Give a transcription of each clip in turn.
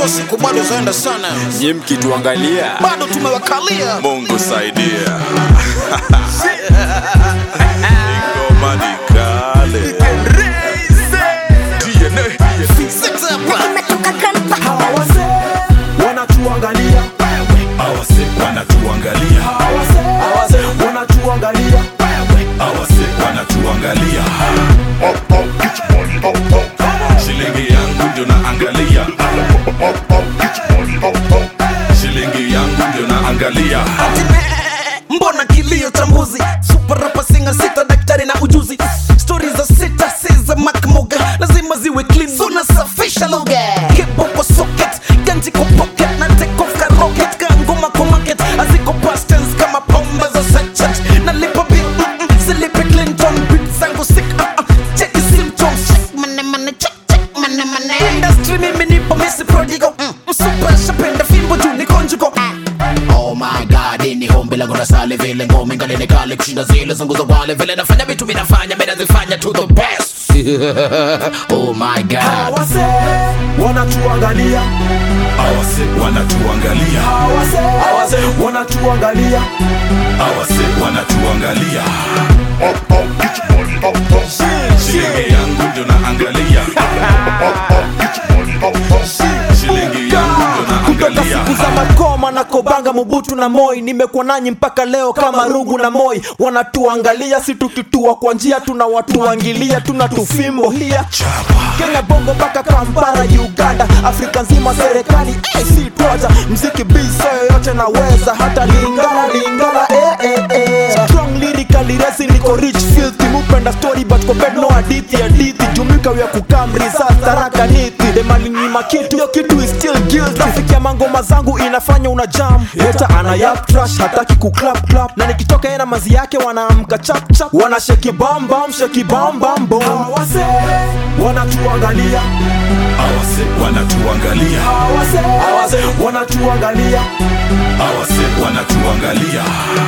najua siku bado zaenda sana Nyie mkituangalia bado tumewakalia Mungu saidia Ingoma ni kale Six hapa. Hawa wazee wanatuangalia, awase wanatuangalia hawa wazee wanatuangalia, awase wanatuangalia shilingi yangu ndio naangalia shilingi yangu ndio naangalia mbona kilio tambuzi super rapa singa sita daktari na ujuzi stori za sita si za makmoga lazima ziwe clean unasafisha lugha kipo kwa socket ganji kwa pocket na take off ka rocket ka ngoma kwa market aziko past tense kama pomba za sachet na lipa bill mm -mm, silipi clinton beat zangu sick uh -uh, check symptoms check mane mane check check mane mane industry mimi nipo misi prodigal mm, super shapenda fimbo juu ni conjugal Oh my god, ini hombi langu na sali vile ngome ngali ni kali kushinda zile zangu za wale vile nafanya vitu vinafanya mimi nazifanya to the best. oh my god. hawa wazee wanatuangalia, awase wanatuangalia hawa wazee wanatuangalia, awase wanatuangalia shilingi yangu ndio naangalia shilingi yangu ndio kutoka naangalia siku za makoma na kobanga mubutu na moi nimekuwa nanyi mpaka leo kama rungu na moi wanatuangalia si tukitua kwa njia tunawatuangilia tuna tufimbo hia kenya bongo mpaka kampara uganda afrika nzima serikali eh, si twaja mziki biso yoyote naweza hata lingala lingala eh, eh, eh. strong lyrically resi niko rich filthy mupenda story but koped no hadithi hadithi jumika vya kukamri sasa taraka niti demalinyima kitu yo kitu is still guilty traffic ya mangoma zangu inafanya una jam heta ana yap trash hataki ku clap clap na nikitoka yena mazi yake wanaamka chap chap wana sheki bam bam sheki bam bam bom hawa wazee wanatuangalia awase wanatuangalia hawa wazee wanatuangalia awase wanatuangalia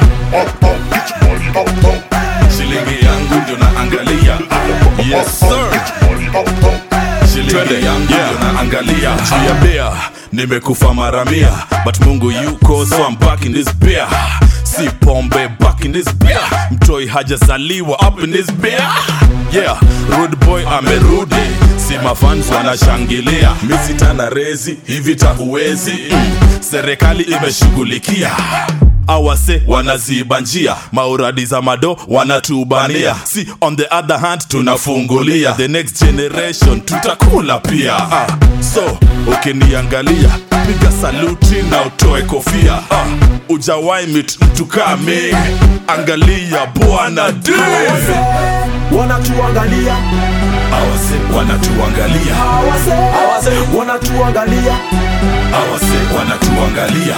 shilingi yangu ndio naangalia yes sir shilingi yangu ndio naangalia juu ya bea nimekufa mara mia but mungu yuko so I'm back in this beer si pombe back in this beer mtoi hajazaliwa up in this beer yeah rude boy amerudi si mafans wanashangilia misitana rezi hivi tahuwezi mm. serikali imeshughulikia awase wanaziba njia mauradi za mado wanatubania si on the other hand tunafungulia the next generation tutakula pia ah. so ukiniangalia piga saluti na utoe kofia ah. ujawai mit mtu kame angalia bwana d wanatuangalia awase wanatuangalia hawa wazee wanatuangalia awase wanatuangalia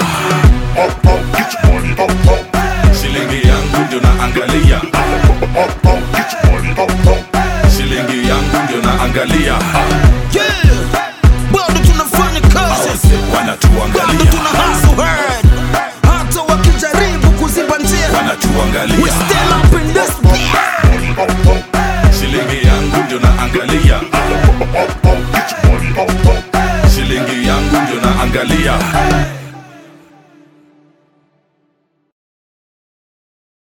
shilingi yangu ndio naangalia shilingi yangu ndio naangalia